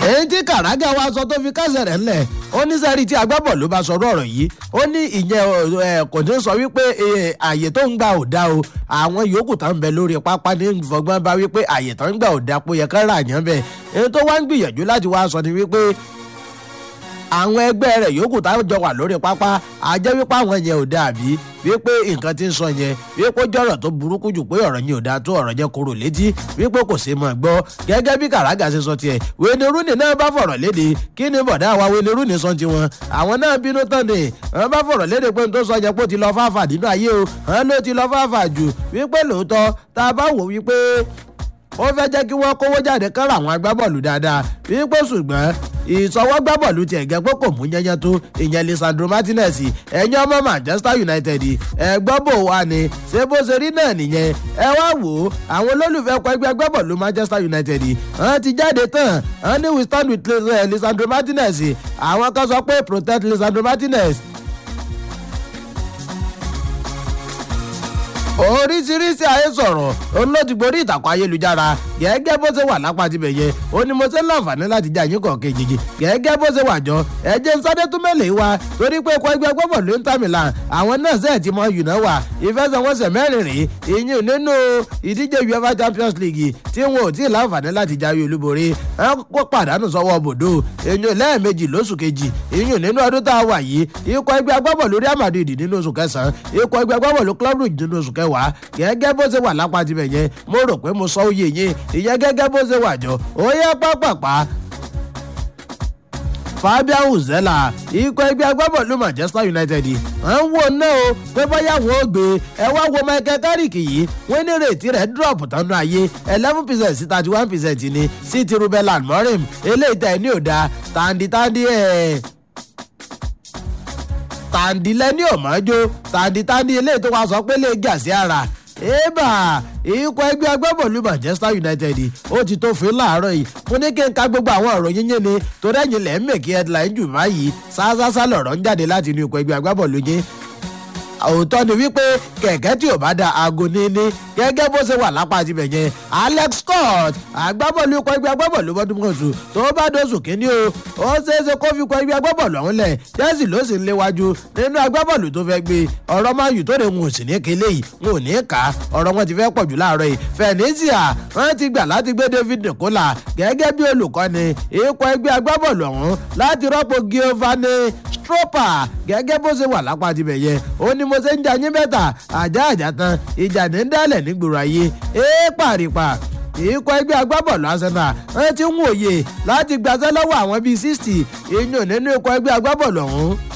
èyí tí kàràgà wa sọ tó fi kásẹ̀ rẹ̀ ńlẹ̀ ó ní sẹ́rí tí agbábọ̀lù bá sọ̀rọ̀ ọ̀rọ̀ yìí ó ní ìyẹn ẹ̀ kò ní sọ wípé àyè tó ń gbà ò dá o àwọn yòókù tó ń bẹ lórí pápá ní fọgbọ́n bá wípé àyè tó ń gbà ò dá pé yẹ ká rà yàn bẹ́ẹ̀ èyí tó wá ń gbìyànjú láti wá sọ ni wípé àwọn ẹgbẹ́ rẹ̀ yòókù táwọn jọ wà lórí pápá àjẹ́ wípé àwọn yẹn ò dáa bí wípé nǹkan ti ń sọ yẹn wípé jọ̀rọ̀ tó burúkú jù pé ọ̀rọ̀ yẹn ò dáa tó ọ̀rọ̀ yẹn kúrò létí wípé kò sí mọ̀ gbọ́ gẹ́gẹ́ bí kàràgà ṣe sọ tiẹ̀ wẹ́ni rúnì náà bá fọ̀rọ̀ léde kí ni bọ̀dá wa wẹ́ni rúnì sọ tiwọn àwọn náà bínú tán ni wọ́n bá fọ̀rọ̀ léde pé n tó sọ yẹn pé ó ti lọ fáfà nínú ayé o wọ́n ló ti lọ fáfà jù wípé lóòótọ́ tá a bá wò wípé ó fẹ́ jẹ́ kí wọ́n kówó jáde kára àwọn agbábọ́ọ̀lù dáadáa wípé ṣùgbọ́n ìsọwọ́gbábọ̀lù tiẹ̀ gẹ́ pé kò mú yẹnyẹn tó ìyẹn lisandro martinez ẹ̀yin ọmọ manchester united ẹ̀gbọ́n bò wá ni ṣé bó ṣe rí náà nìyẹn ẹ wá wò ó àwọn olólùfẹ́ ọkọ̀ ẹgbẹ́ agbábọ̀lù manchester united wọ́n ti jáde tán wọ́n ní we stand with lisandro martinez àwọn kan sọ pé protect lisandro martinez oríṣiríṣi ayé sọ̀rọ̀ olódìgbòrí ìtàkùn ayélujára gẹ́gẹ́ bó ṣe wà lápá tibẹ̀ yẹ ó ní mo ṣe ń láǹfààní láti jẹ́ àyín kọ̀ọ̀kan ìjìjì gẹ́gẹ́ bó ṣe wà jọ ẹ̀jẹ̀ sáré tún mẹ́lẹ̀ wá torí pé ikọ̀ ẹgbẹ́ gbọ́bọ̀ ló ń tà mí là àwọn náà sẹ́ẹ̀ ti mọ yùnà wà ìfẹsẹ̀wọnsẹ̀ mẹ́rin rèé ìyún nínú ìdíje uefa champions league tí wọn ò tí ì láǹfààní láti jáwé olúborí wọn kó pàdánù sọ́wọ́ bòdó ìyún lẹ́ẹ̀mejì lóṣù kejì ìyún nínú ọdún tá a wà yìí ikọ̀ ẹgbẹ́ agbábọ̀ lórí Madrid nínú oṣù kẹsàn-án ikọ̀ ẹgbẹ́ agbábọ̀ ló club rouge nínú oṣù kẹwàá gẹ́gẹ́ bó ṣe wà lápá tibẹ̀ yẹn mo rò pé mo sọ oyè yín ìyẹn gẹ́gẹ́ bó ṣe wà jọ ó yẹ pápápá fabian uzela ikọ̀ ẹgbẹ́ agbábọ̀lù manchester united à ń wò náà o pé bóyá wọn ò gbé ẹ wá wo michael carrick yìí wọ́n ní rètí rẹ̀ drop tánú ayé eleven percent sí thirty one percent ni sí ti ruben amorim eléyìí tẹ̀ ní òda tàǹdìtàǹdì ẹ̀ tàǹdìlẹ́ni ọ̀mọ́jó tàǹdìtàǹdì eléyìí tó wá sọ pé lè gà sí ara ébà ikọ̀ ẹgbẹ́ agbábọ̀lù manchester united ó ti tó fún láàárọ̀ yìí mo ní kí n ka gbogbo àwọn ọ̀rọ̀ yín yín ni torí ẹ̀yìn lẹ́ ń mèkì headline jù báyìí ṣáṣáṣá lọ̀rọ̀ ń jáde láti inú ikọ̀ ẹgbẹ́ agbábọ̀lù yín òótọ́ ni wípé kẹ̀kẹ́ tí ò bá da aago níní gẹ́gẹ́ bó ṣe wà lápá tibẹ̀ yẹn alex scott agbábọ́ọ̀lù ikọ̀ ẹgbẹ́ agbábọ́ọ̀lù bọ́dúnmọ̀tù tó bá dóṣù kínní o ó ṣeéṣe kó fi ikọ̀ ẹgbẹ́ agbábọ́ọ̀lù ọ̀hún lẹ̀ chelsea ló sì ń léwájú nínú agbábọ́ọ̀lù tó fẹ́ gbé ọ̀rọ̀ máa yù tó lè ń sì ní kélé yìí ń ò ní kà á ọ̀rọ̀ wọn ti fẹ́ pọ̀ jù láàárọ̀ yìí fẹ̀nísíà wọ́n ti gbà láti gbé david nicola gẹ́gẹ́ bí olùkọ́ni ikọ̀ ẹgbẹ́ agbábọ́ọ̀lù ọ̀hún láti rọ́pò giovanni stropa gẹ́gẹ́ bó ṣe wà lápá tibẹ̀ yẹn ó ní mo ṣe ń jà yín bẹ́tà àjà àjà tán ìjà ní dálẹ̀ nígboro ayé é pàrípà ikọ̀ ẹgbẹ́ agbábọ̀ọ̀lù arsenal wọ́n ti ń wòye láti gbàṣẹ́ lọ́wọ́ àwọn bíi sixty ìyún nínú ikọ̀ ẹgbẹ́ agbábọ̀ọ̀lù ọ̀hún